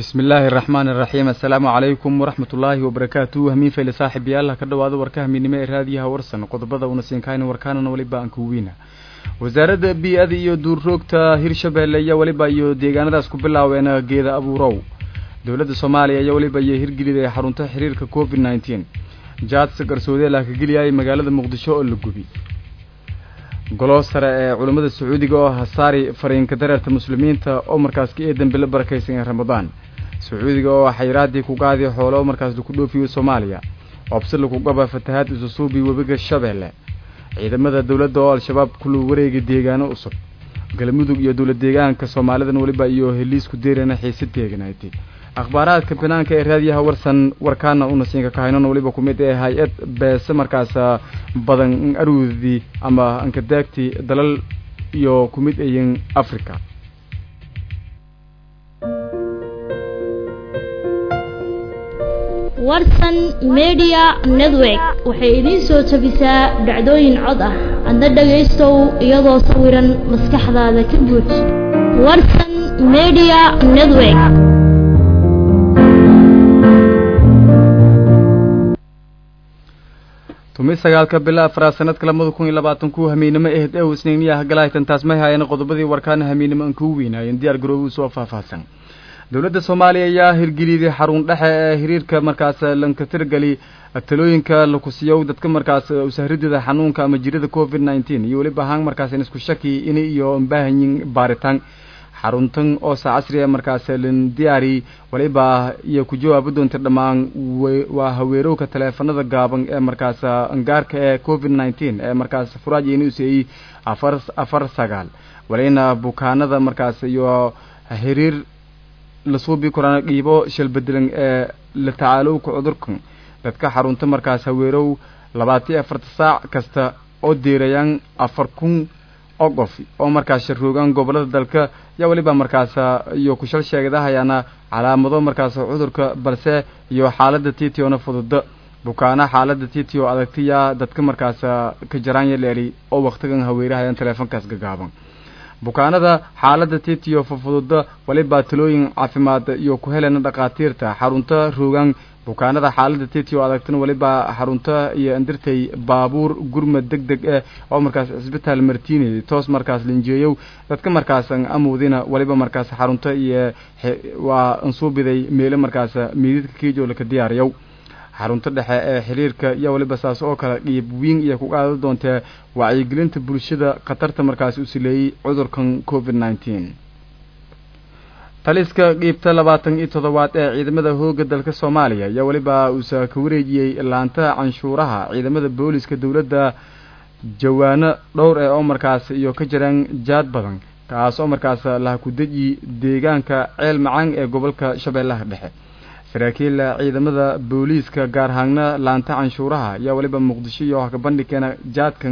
bismi illaahi araxmaan iraxiim assalaamu calaykum waraxmat ullaahi wabarakaatu hamiin fayle saaxiibayaal ka dhowaada warka hamiinimo ee raadiyaha warsan qodobada una siinkahayna warkaanana weliba aan kuwiina wasaaradda bii-ada iyo duurroogta hirshabeelle iyo weliba iyo deegaanadaas ku bilaaween geeda abuurow dowladda soomaaliya iyo weliba iyo hirgeliday xarunta xiriirka covid nneteen jaadsa garsoodee la kageliyay magaalada muqdisho oo la gubi golo sare ee culammada sacuudiga oo hasaari fariinka dareerta muslimiinta oo markaas ka eedan bilo barakaysan ee ramadaan sacuudiga oo xayiraadii ku qaadi xoolo markaas laku dhoofiyo soomaaliya obsi laku qaba fatahaad isusuubi webiga shabeelle ciidamada dowladda oo al-shabaab kulu wareegay deegaano cusub galmudug iyo dowlad deegaanka soomaalidan weliba iyo heliisku deerana xiise deeganaatay akhbaaraadka banaanka ee raadiyaha warsan warkaana unasiinka kahaynona weliba ku mid ee hay-ad beese markaas badan aruudii ama ankadaagti dalal iyo ku mid ayin africa warsan media network waxay idiin soo jabisaa dhacdooyin cod ah adna dhagaystow iyadoo sawiran maskaxdaada ka guuj warsan media network tumi sagaalka bila afraad sanadka labada kun iyo labaatan ku hamiinimo ehed ew isniiniyaha galahaytan taas may haayeen qodobadii warkaana hamiinimo aan kuu weynaayeen diyaar garoobu soo faahfaahsan dowladda soomaaliya ayaa hirgeliyday xarun dhexe ee xiriirka markaas lankatirgali talooyinka lakusiyow dadka markaas usahridida xanuunka ama jirada covid nneteen iyo weliba ahaan markaas isku shaki in iyo baahanyin baaritaan xaruntan oo saa casriga markaas lan diyaari waliba iyo ku jawaabi doonta dhammaan waa haweerowka taleefanada gaaban ee markaas angaarka ee covid nneteen ee markaas furaaji inuuseeyey afar afar sagaal walina bukaanada markaas iyo xiriir lasuubi korana dhiibo shalbedelan ee la tacaalowka cudurkan dadka xarunta markaas haweerow labaatiyo afarta saac kasta oo deerayaan afar kun oo qof oo markaas sharoogaan gobolada dalka yaa weliba markaas iyo kushal sheegadahayaana calaamado markaas cudurka balse iyo xaalada titiona fududa bukaana xaalada titio adagtiya dadka markaas ka jaraan yaleeli oo waktigan haweerahayaan teleefonkaas gagaaban bukaanada xaalada titio fufududa waliba talooyin caafimaad iyo ku helena dhakhaatiirta xarunta roogaan bukaanada xaalada titio adagtana waliba xarunta iyo andirtay baabuur gurmad deg deg eh oo markaas cisbitaal martiiney toos markaas linjeeyow dadka markaas amuudina waliba markaas xarunta iyo waa ansuubiday meelo markaas miididka kiijo laka diyaariyow xarunta dhexe ee xiriirka iyo waliba saas oo kale dhiib wiin iyo ku qaada doontee wacyigelinta bulshada khatarta markaas u sileeyey cudurkan covid nneteen taliska qiibta labaatan iyo toddobaad ee ciidamada hooga dalka soomaaliya ayaa weliba uusa ka wareejiyey laanta canshuuraha ciidamada booliska dowladda jawaano dhowr ee oo markaas iyo ka jiraan jaad badan kaas oo markaas laha ku deji deegaanka ceel macaan ee gobolka shabeellaha dhexe saraakiil ciidamada booliiska gaar ahaana laanta canshuuraha ayaa weliba muqdisho iyo hakabandhigkeena jaadkan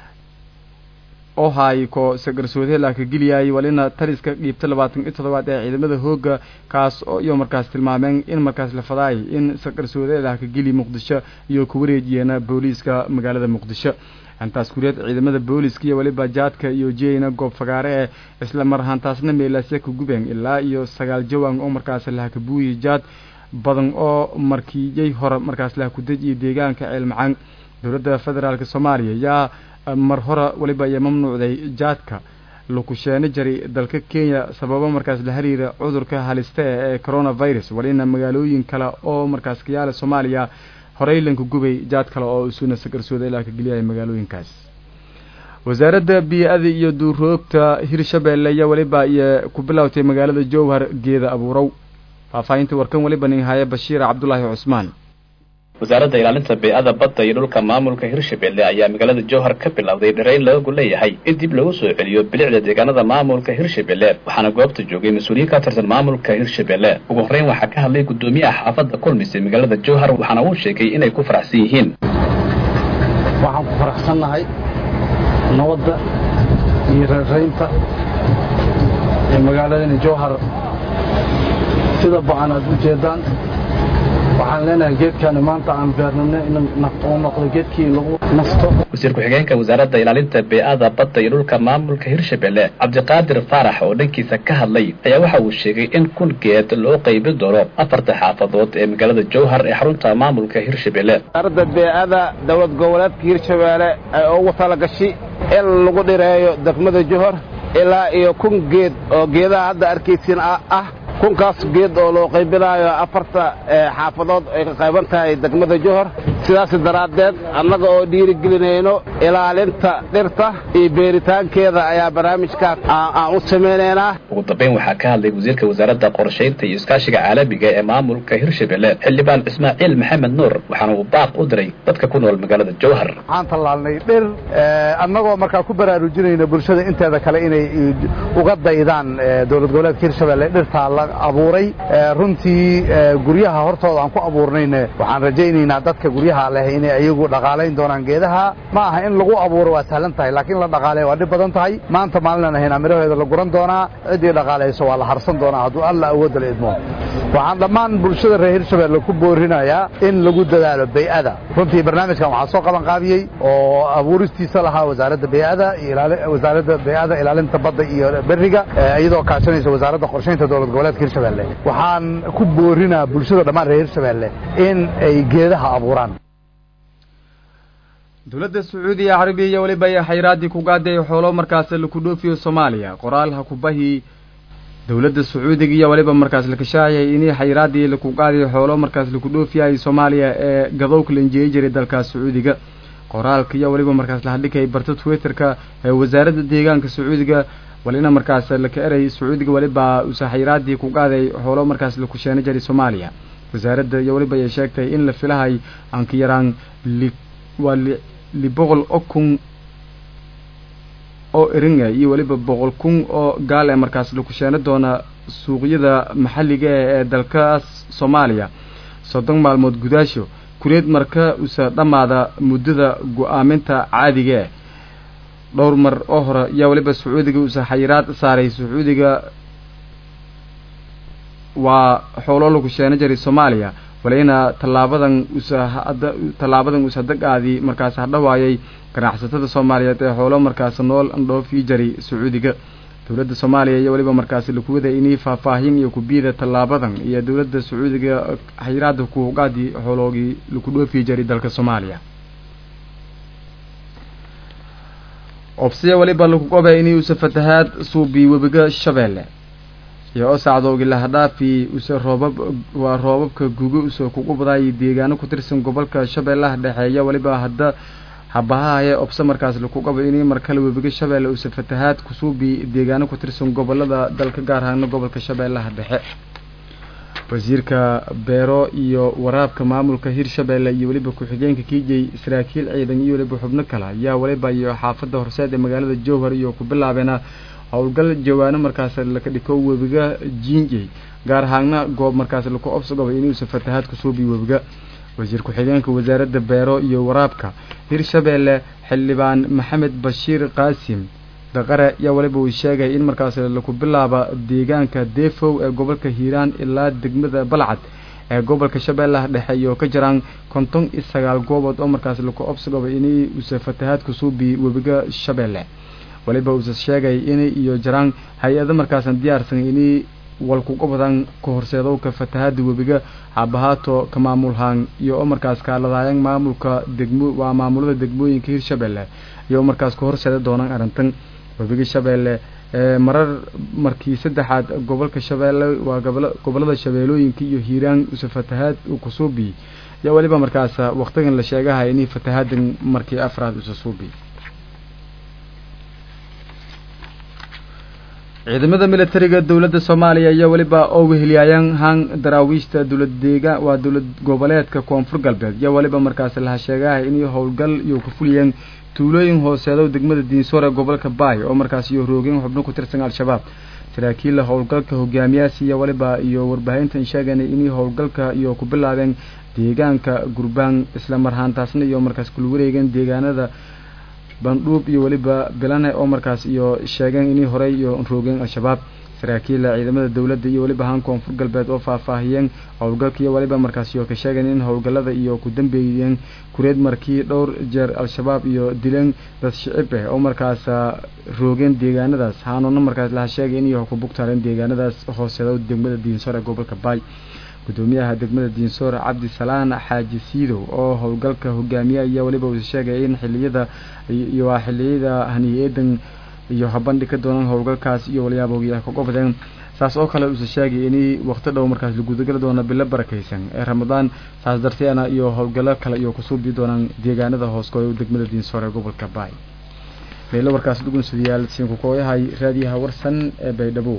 oo haay ko sagarsoode laaka geliyay walina taliska dhiibta labaatan iyo toddobaad ee ciidamada hooga kaas oo iyo markaas tilmaameen in markaas la fadaay in sagarsoode laaka geli muqdisho iyo ku wareejiyeena booliiska magaalada muqdisho hantaas kuriyeed ciidamada booliiska iyo weliba jaadka iyo jeyna goob fagaare ee isla mar ahaantaasna meelaasya ka gubeen ilaa iyo sagaal jawaan oo markaas lahaka buuyi jaad badan oo markiiyey hore markaas laha ku dejiya deegaanka ceel macaan dowladda federaalk soomaaliya yaa mar hore weliba ayaa mamnuucday jaadka lakusheeno jari dalka kenya sababo markaas la xiriira cudurka halista ee coronavirus walina magaalooyin kale oo markaas kayaala soomaaliya horey lanka gubay jaad kale oo isuna sagarsooda ilaa ka geliyaya magaalooyinkaas wasaaradda bii-ada iyo duuroogta hirshabeelle ayaa weliba iyo ku bilowtay magaalada jowhar geeda abuurow faahfaahinta warkan weliba nin haya bashiir cabdulaahi cusmaan wasaaradda ilaalinta bey-ada badda iyo dhulka maamulka hirshabelle ayaa magaalada jowhar ka bilowday dhirayn loogu leeyahay in dib lagu soo celiyo bilicda deegaanada maamulka hirshabelle waxaana goobta joogay mas-uuliyiin ka tirsan maamulka hirshabelle ugu horreyn waxaa ka hadlay guddoomiyaha xaafadda kulmise magaalada jowhar waxaana uu sheegay inay ku faraxsan yihiin waxaan ku faraxsannahay nabadda iyo reeraynta ee magaaladani jowhar sida ba-an aad u jeedaan waxaa waxaan leenahay geedkaani maanta aan beernano inuu noqdo geedkii lagu nasto wasiir ku-xigeenka wasaaradda ilaalinta bee'ada badda iyo dhulka maamulka hirshabelle cabdiqaadir faarax oo dhankiisa ka hadlay ayaa waxa uu sheegay in kun geed loo qaybin doono afarta xaafadood ee magaalada jowhar ee xarunta maamulka hirshabelle wasaaradda bee'ada dowlad goboleedka hirshabeelle ay ugu talagashay in lagu dhireeyo degmada jowhar ilaa iyo kun geed oo geedaha hadda arkaysiin ah kunkaas geed oo loo qaybinaayo afarta xaafadood ay ka qayban tahay degmada jowhar sidaas daraaddeed annaga oo dhiirigelinayno ilaalinta dhirta iyo beeritaankeeda ayaa barnaamijkaas aan u samaynaynaa ugu dambayn waxaa ka hadlay wasiirka wasaaradda qorshaynta iyo iskaashiga caalamiga ee maamulka hirshabelle xildhibaan ismaaciil maxamed nuur waxaana uu baaq u diray dadka ku nool magaalada jowhar waxaan tallaalnay dhir annagoo markaa ku baraarujinayna bulshada inteeda kale inay uga daydaan dowlad goboleedka hirshabelle dhirtaa la abuuray runtii guryaha hortooda aan ku abuurnayna waxaan rajaynaynaa dadka guryaha leh inay ayagu dhaqaalayn doonaan geedaha ma aha in lagu abuuro waa sahlan tahay laakiin la dhaqaaleeya waa dhib badan tahay maanta maalinaan ahaynaa midhaheeda la guran doonaa ciddii dhaqaalayso waa la harsan doonaa hadduu alla awoodda la idmo waxaan dhammaan bulshada reer hirshabelle ku boorinayaa in lagu dadaalo bay'ada runtii barnaamijkan waxaa soo qaban qaabiyey oo abuuristiisa lahaa wasaaradda bay'ada wasaaradda bay'ada ilaalinta badda iyo beriga iyadoo kaashanaysa wasaaradda qorshaynta dowlad goboleedka hirshabelle waxaan ku boorinaa bulshada dhammaan reer hirshabelle in ay geedaha abuuraan dowladda sacuudiya carabiya iyo weliba ay xayraaddii ku gaaday xoolo markaas laku dhoofiyo soomaaliya qoraalha kubahii dowladda sacuudiga iyo weliba markaas la kashaacayay inii xayraaddii laku qaadayo xoolo markaas laku dhoofiyay soomaaliya ee gadowka la injeeyi jiray dalkaas sacuudiga qoraalka iyo weliba markaas la hadhikay barta twitterka ee wasaaradda deegaanka sacuudiga walina markaas laka eray sacuudiga weliba usa xayraaddii ku qaaday xoolo markaas laku sheena jiray soomaaliya wasaaradda iyo weliba ayay sheegtay in la filahay aan ka yaraan li waa li li boqol oo kun oo eringa iyo weliba boqol kun oo gaal ee markaas laku sheena doona suuqyada maxalliga ee dalkaas soomaaliya soddon maalmood gudaasho kureed marka usa dhammaada muddada go-aaminta caadiga eh dhowr mar oo hore yaa weliba sacuudiga usa xayiraad saaray sacuudiga waa xoolo lagu sheena jiray soomaaliya walina tallaabadan usa tallaabadan usa dagaadii markaas hadhawaayay ganacsatada soomaaliyeed ee xoolo markaas nool andhoofii jaray sacuudiga dowladda soomaaliya iyo weliba markaas lakuwada inii faahfaahin iyo kubiida tallaabadan iyo dowladda sacuudiga xayiraada kuhugaadii xooloogii laku dhoofii jaray dalka soomaaliya obsiya weliba lagu qoba inii usa fatahaad suubi webiga shabeelle iyo oo sacdoogi lahadhaafi use roobab waa roobabka gugo use kugu badaayay deegaano ku tirsan gobolka shabeellaha dhexeeya weliba hadda habahahaye obse markaas laku qabo inii markale webiga shabeelle use fatahaad kusuubi deegaano ku tirsan gobolada dalka gaar ahaana gobolka shabeellaha dhexe wasiirka beero iyo waraabka maamulka hirshabeelle iyo weliba ku-xigeenka kiijay saraakiil ciidan iyo weliba xubno kale ayaa weliba iyo xaafadda horseed ee magaalada jowhar iyo ku bilaabeena howlgal jawaano markaas laka dhiko webiga jinjey gaar ahaana goob markaas laku obsogaba inuusa fatahaad kusuubi webiga wasiir ku-xigeenka wasaaradda beero iyo waraabka hirshabeelle xildhibaan maxamed bashiir qaasim daqare yaa waliba uu sheegay in markaas laku bilaaba deegaanka defow ee gobolka hiiraan ilaa degmada balcad ee gobolka shabeellaha dhexe iyo ka jiraan konton iyo sagaal goobood oo markaas laku obsogaba inay usa fatahaad kusuubi webiga shabeelle waliba uuse sheegay inay iyo jiraan hay-ado markaasan diyaarsan inay walkuga badan ka horseedowka fatahaada webiga habahaato ka maamulhaan iyo oo markaas kaaladaayaan maamulka degmo waa maamulada degmooyinka hirshabeelle iyo markaas ka horseeda doonaan arrintan webiga shabeelle ee marar markii saddexaad gobolka shabeelle waa gobol gobolada shabeellooyinka iyo hiiraan use fatahaad uu kusuubi yaa weliba markaas waktigan la sheegahay inay fatahaadan markii afraad use suubi ciidamada militariga dowladda soomaaliya ayaa weliba oo weheliyaayaan hang daraawiishta dowlad deegaan waa dowlad goboleedka koonfur galbeed yaa weliba markaas laha sheegahay inay howlgal iyo ku fuliyeen tuulooyin hooseedo degmada diinsoor ee gobolka baay oo markaas iyo roogeen xubno ku tirsan al-shabaab saraakiilla howlgalka hogaamiyaasi iyo waliba iyo warbaahintan sheeganay inay howlgalka iyo ku bilaabeen deegaanka gurbaan isla marhaantaasna iyo markaas kula wareegeen deegaanada bandhuub iyo weliba bilane oo markaas iyo sheegeen inay horey iyo roogeen al-shabaab saraakiila ciidamada dowladda iyo weliba haan koonfur galbeed oo faahfaahiyeen howlgalka iyo weliba markaasi oo ka sheegeen in howlgallada iyo ku dambeeyeen kureed markii dhowr jeer al-shabaab iyo dileen dad shicib ah oo markaas roogeen deegaanadaas haanoona markaas laha sheegay in iyo ku bugtaareen deegaanadaas hooseeda degmada diinsoor ee gobolka baay gudoomiyaha degmada diinsoor cabdisalaan xaaji siidow oo howlgalka hogaamiye ayaa weliba uu sheegay in xiliyada iyo waa xiliyada haniyeedan iyo habandhi ka doonaan howlgalkaas iyo walyaaboogiya ka gobdeen saas oo kale uuse sheegay in waqti dhow markaas la gudagali doono bilo barakaysan ee ramadaan saas darteena iyo howlgallo kale iyo kusuubi doonaan deegaanada hooskooda degmada diinsoor ee gobolka baay meelo warkaas dhugunsadayaal siinkukooyahay raadiyaha warsan ee baydhabo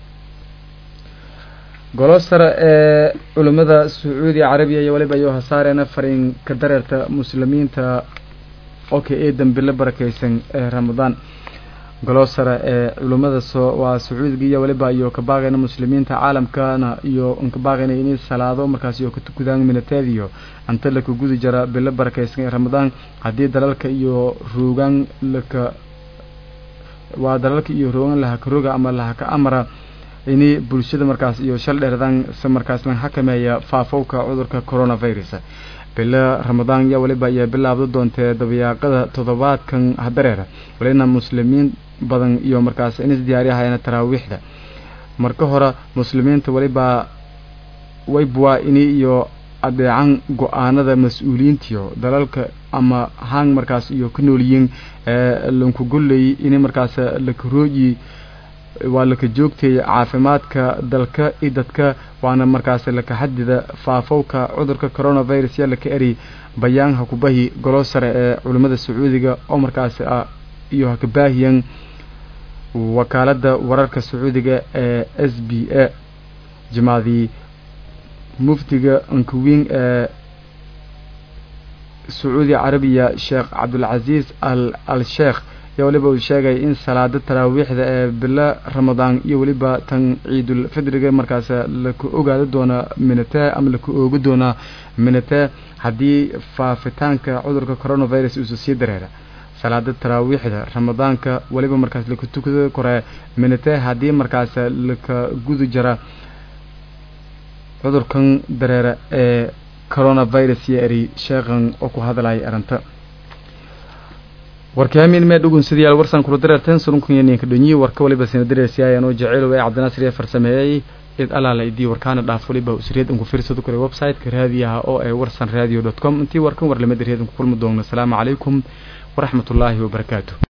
golo sare ee culimmada sacuudi carabiya iyo waliba iyo hasaareena fariin ka dareerta muslimiinta oka ee dambilo barakaysan ee ramadaan golo sare ee culimmada so waa sacuudiga iyo waliba iyo kabaaqayna muslimiinta caalamkana iyo kabaaqayna inay salaado markaas iyo katukudaan minateediyo anta laka gudi jara bilo barakaysan ee ramadaan haddii dalalka iyo roogaan laka waa dalalka iyo roogan lahaka roga ama lahaka amara ini bulshada markaas iyo shal dheeradan se markaas lan xakameeya faafowka cudurka coronavirus bilo ramadaan yaa waliba ayaa bilaabda doontee dabayaaqada toddobaadkan hadareer walina muslimiin badan iyo markaas inis diyaariyahayana taraawiixda marka hore muslimiinta waliba waybuwaa ini iyo adeecan go-aanada mas-uuliyiintiyo dalalka ama hang markaas iyo ka noolyiin lankugolley ini markaas lakarooyi waa laka joogtaya caafimaadka dalka i dadka waana markaas laka xadida faafowka cudurka coronavirus yaa laka eri bayaan ha kubahi golo sare ee culimmada sacuudiga oo markaas iyo haka baahiyan wakaalada wararka sacuudiga ee s b a jimaadii muftiga ankuwiin ee sacuudi carabiya sheekh cabdulcasiis al al sheekh yaa waliba uu sheegay in salaada taraawiixda ee bilo ramadaan iyo weliba tan ciidul fidriga markaas laka ogaada doonaa minatee ama laka oogi doonaa minatee haddii faafitaanka cudurka coronavirus uusa sii dareera salaada taraawiixda ramadaanka weliba markaas laka tukada koree minatee haddii markaas laka gudi jara cudurkan dareera ee coronavirus iyo eri sheekhan oo ku hadlaya arrinta warkaamin mee dhugunsidayaal warsan kula dareerteen surunkanyaninka dhonyi warka waliba sina dareersiyaayaan oo jaceyl ee cabdinaasir ee farsameeyey id alaala idii warkaana dhaaf waliba usriyad anku fiirsado kale website-ka raadiyaha oo ee warsan radio dot com intii warkan war lamada reed anku kulmi doogno asalaamu calaykum waraxmatullaahi wabarakaatu